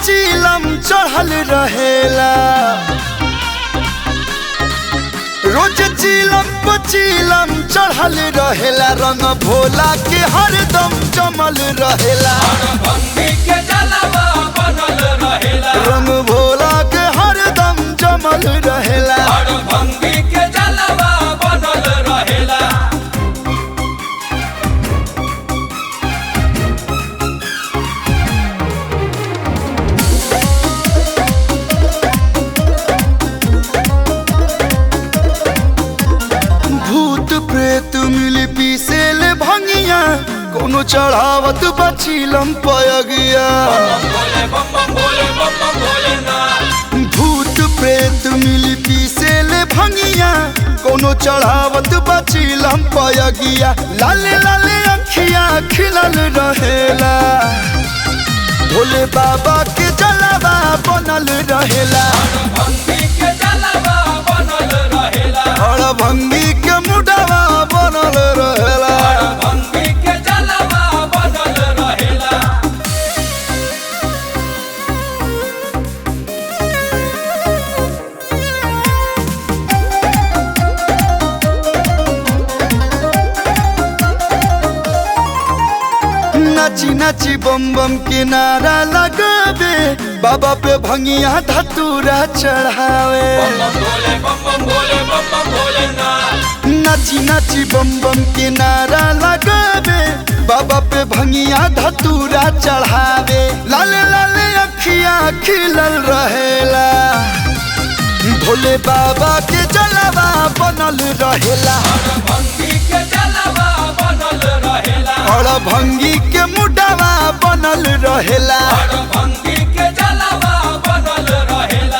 पचीलम चढ़ल रहेला रोज चीलम पचीलम चढ़ल रहेला रंग भोला के हरदम जमल रहेला भंगी के जलवा बनल रहेला रंग भोला के हरदम जमल रहेला हर भंगी के जलवा बनल रहेला भूत प्रेत मिल पीसेल भंगिया कोनो चढ़ावत बचीलम पयगिया बोले बम बम बोले बम बम बोले ना भूत प्रेत मिल पीसेल भंगिया कोनो चढ़ावत बचीलम पयगिया लाले लाले अखिया खिलल रहेला भोले बाबा के जलवा बनल रहेला भंगी के जलवा बनल रहेला हर भंगी के मुडवा बनल रहेला हर भंगी के जलवा बनल रहेला नाची नाची बम बम के नारा लगावे बाबा पे भंगिया धतूरा चढ़ावे बम बम बोले बम बम बोले बम बम बोले ना नाची नाची बम बम के नारा लगावे बाबा पे भंगिया धतूरा चढ़ावे लाले लाले अखिया खिलल रहेला भोले बाबा के जलवा बनल रहेला भंगी के जलवा बनल रहेला और भंगी के मुडवा बनल रहेला हर भंगी के जलवा बनल रहेला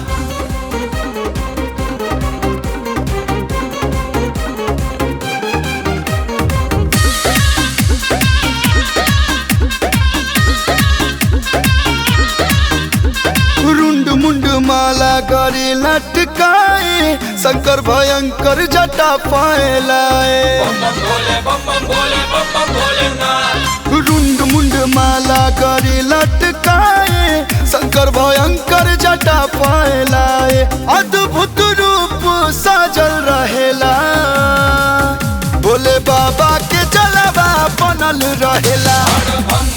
रुंड मुंड माला करे लटकाए शंकर भयंकर जटा पाए लाए बम बम बोले बम बम बोले बम बम बोले ना रुंड मुंड माला करे लटकाए शंकर भयंकर जटा पाए लाए अद्भुत रूप साजल रहेला भोले बाबा के जलवा बनल रहेला हर भंगी